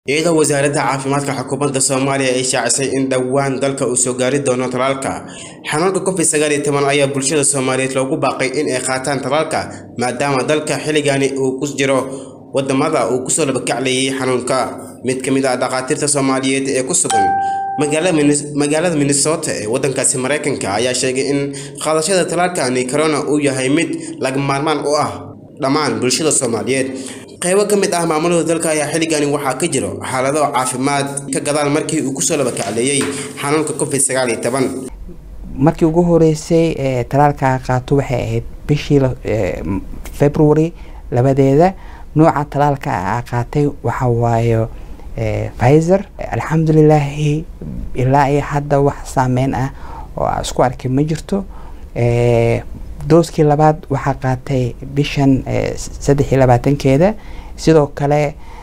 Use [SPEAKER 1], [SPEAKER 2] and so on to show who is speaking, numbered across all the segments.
[SPEAKER 1] iyadoo wasaaradda caafimaadka xukuumadda soomaaliya ay shaacisay in dhowaan dalka uu soo gaari doono talaalka xanuunka covid sagaal iyo toban ayaa bulshada soomaaliyeed loogu baaqay in ay qaataan talaalka maadaama dalka xilligani uu ku jiro wadamada uu kusoo labakaclayay xanuunka mid ka mid ah dhakhaatiirta soomaaliyeed ee ku sugan magaalada minnesota ee wadankaasi mareykanka ayaa sheegay in qaadashada talaalkani corona uu yahay mid laga maarmaan u ah dhammaan bulshada soomaaliyeed qaybo ka mid ah maamulada dalka ayaa xilligani waxaa ka jiro xaalado caafimaad ka gadaal markii uu kusoo labakacleeyey xanuunka covid sagaal iyo toban
[SPEAKER 2] markii ugu horeysay talaalka qaato waxay ahayd bishii february labadeeda nooca talaalka a qaatay waxa waaye pfizer alxamdulilaahi ilaa iyo hadda wax saameyn ah oo isku arkay ma jirto dooskii labaad waxaa qaatay bishan saddex iyo labaatankeeda sidoo kale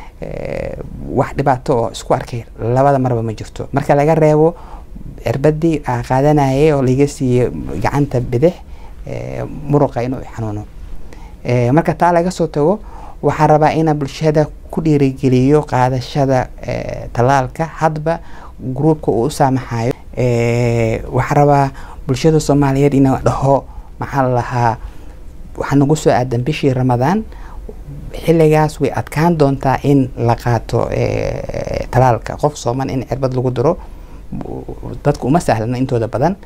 [SPEAKER 2] wax dhibaato oo isku arkay labada marba ma jirto marka laga reebo cirbadii a qaadanayay oo laga siiyey gacanta bidix muruqa inuu xanuuno marka taa laga soo tago waxaa rabaa ina bulshada ku dhiirigeliyo qaadashada talaalka hadba gruubka uu u saamaxayo waxaa rabaa bulshada soomaaliyeed ina dhaho maxaa la lahaa waxaa nagu soo aadan bishii ramadaan xilligaas way adkaan doontaa in la qaato talaalka qof sooman in cirbad lagu diro dadka uma sahlana intooda badan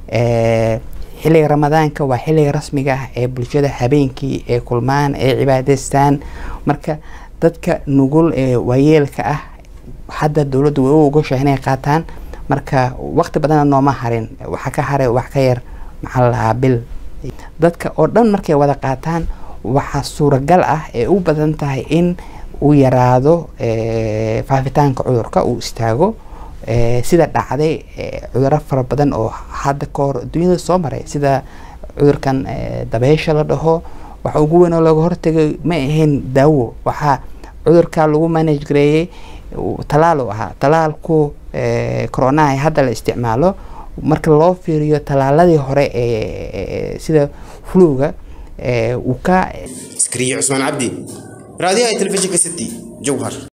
[SPEAKER 2] xilliga ramadaanka waa xilliga rasmiga ah ee bulshada habeenkii ee kulmaan ee cibaadeystaan marka dadka nugul ee waayeelka ah hadda dowladdu way u ogoshahay inay qaataan marka waqti badana nooma harin waxaa ka haray wax ka yar maxaa la lahaa bil dadka oo dhan markay wada qaataan waxaa suuragal ah ee u badan tahay in uu yaraado faafitaanka cudurka uu istaago sida dhacday cuduro fara badan oo hadda ka hor adduunyada soo maray sida cudurkan dabeysha la dhaho waxa ugu weyn oo looga hortagay ma ahayn daawo waxaa cudurka lagu manage gareeyey talaal u ahaa talaalku coronaha hadda la isticmaalo marka loo fiiriyo talaaladii hore ee sida fluga uu ka
[SPEAKER 1] iskariye cusmaan cabdi raadiyaha telefishinka city jowhar